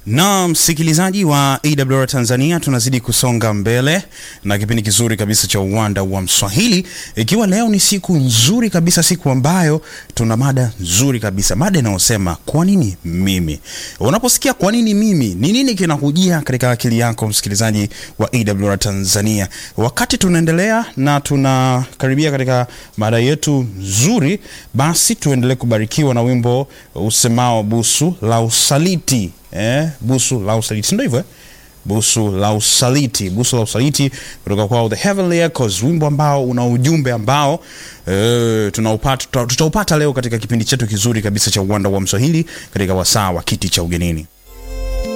Na msikilizaji wa AWR Tanzania, tunazidi kusonga mbele na kipindi kizuri kabisa cha uwanda wa Mswahili, ikiwa leo ni siku nzuri kabisa, siku ambayo tuna mada nzuri kabisa, mada inayosema kwa nini mimi. Unaposikia kwa nini mimi, ni nini kinakujia katika akili yako, msikilizaji wa AWR Tanzania? Wakati tunaendelea na tunakaribia katika mada yetu nzuri, basi tuendelee kubarikiwa na wimbo usemao busu la usaliti. Eh, busu la usaliti, ndio hivyo eh? Busu la usaliti, busu la usaliti kutoka kwao The Heavenly Echoes, wimbo ambao una ujumbe ambao eh, tunaupata tutaupata leo katika kipindi chetu kizuri kabisa cha uwanda wa Mswahili katika wasaa wa kiti cha ugenini.